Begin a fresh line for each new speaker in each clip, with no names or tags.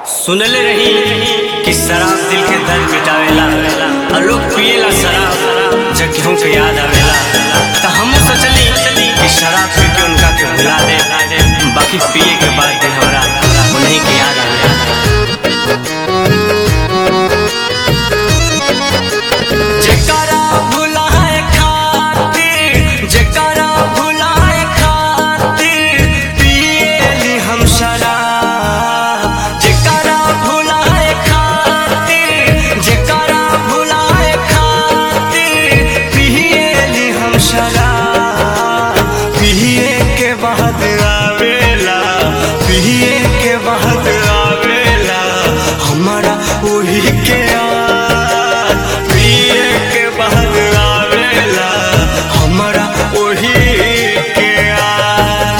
सुनले रही कि शराब दिल के दर्द मिटावेला और लोग पिएला शराब जब केहू के याद आवेला त हम सोचली कि शराब पी के उनका के भुला दे बाकी पिए के बाद दिन हमरा उन्हीं के याद आवेला जेकरा भुलाए खातिर जेकरा भुलाए खातिर पिएली हम शराब जेकरा भुलाए खातिर जेकरा भुलाए खातिर पिएली हम शराब पिए के बाद आवेला पिए के बाद आवेला हमारा वही के याद पिए के बाद आवेला हमारा वही के याद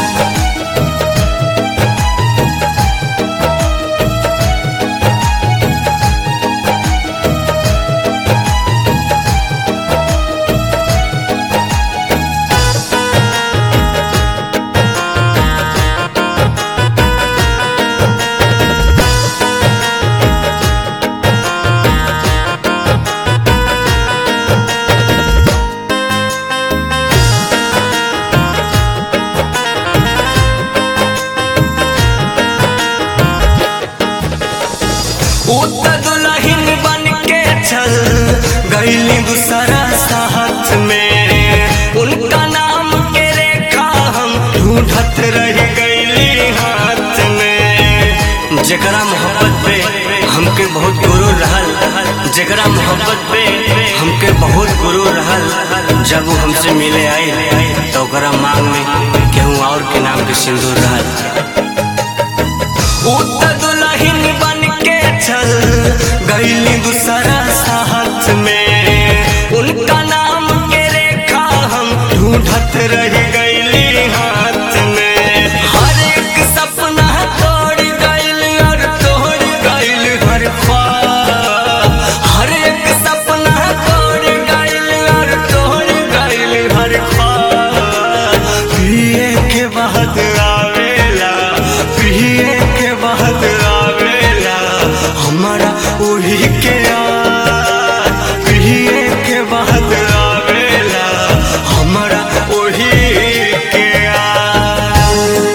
उत दुल्हन बन के चल गईली दूसरा साथ में उनका नाम के रेखा हम ढूंढत रह गईली हाथ में जेकरा मोहब्बत पे हमके बहुत गुरूर रहल जेकरा मोहब्बत पे हमके बहुत गुरूर रहल जब वो हमसे मिले आई तो ओकरा मांग में केहू और के नाम के सिंदूर रहल उत दुल्हन बन के चल गईली दूसरा साथ में उनका नाम के रेखा हम ढूंढत रह गईली हाथ में हर एक सपना तोड़ गईल और तोड़ गईल हर ख्वाब हर एक सपना तोड़ गईल और तोड़ गईल हर ख्वाब पिए के बाद आवेला पिए के बाद आवेला हमारा वही के याद पिए के बाद आवेला हमारा वही के याद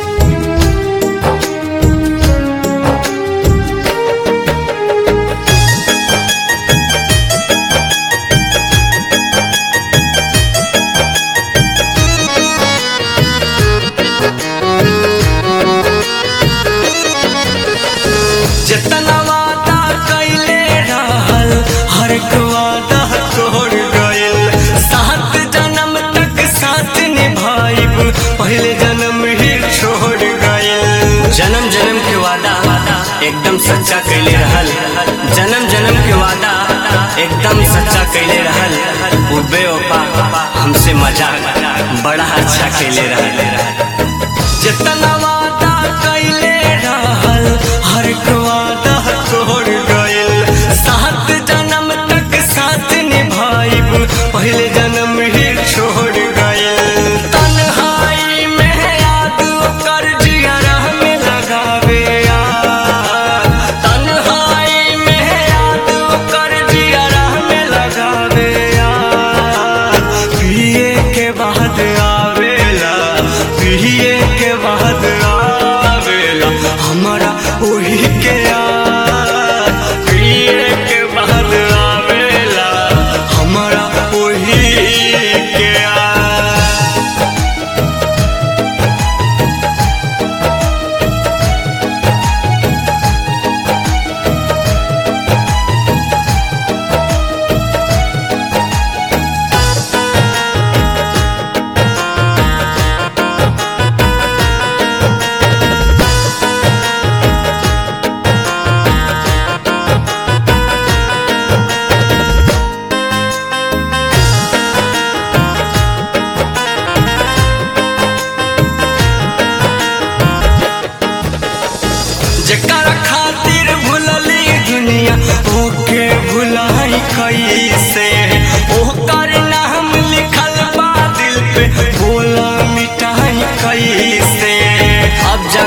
जितना वादा कैले रहल हर एक वादा तोड़ गइल सात जन्म तक साथ निभाइब पहले जन्म ही छोड़ गइल जन्म जन्म के वादा एकदम सच्चा कैले रहल जन्म जन्म के वादा एकदम सच्चा कैले रहल वो बेवफा हमसे मजाक बड़ा अच्छा कैले रहल जितना वादा कैले रहल हर एक वादा तोड़ गइल सात जन्म तक साथ निभाइब पहले जन्म ही छोड़ गइल तन्हाई में याद कर जियरा में लगावे यार तन्हाई में याद कर जियरा में लगावे यार पिए के बाद आवेला पिए के बाद आवेला हमारा वही के याद पिए के बाद आवेला हमारा वही के याद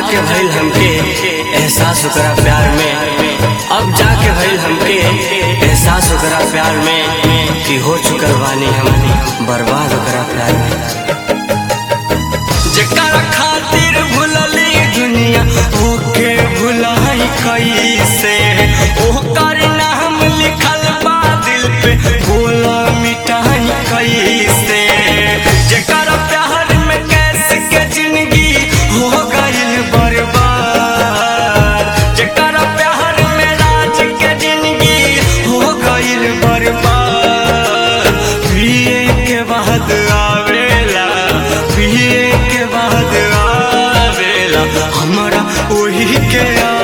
जाके भइल हमके एहसास ओकरा प्यार में अब जाके भइल हमके एहसास ओकरा प्यार में कि हो चुकल बानी हम बर्बाद ओकरा प्यार में जेकरा खातिर भुलली दुनिया ओके भुलाई कैसे ओकर नाम लिखल बा दिल पे बोला मिटाई कैसे जेकरा प्यार में कैसे के जिंदगी हो गइल बर्बाद जेकरा प्यार में राज के जिंदगी हो गइल बर्बाद पिए के बाद आवेला पिए के बाद आवेला हमरा ओही के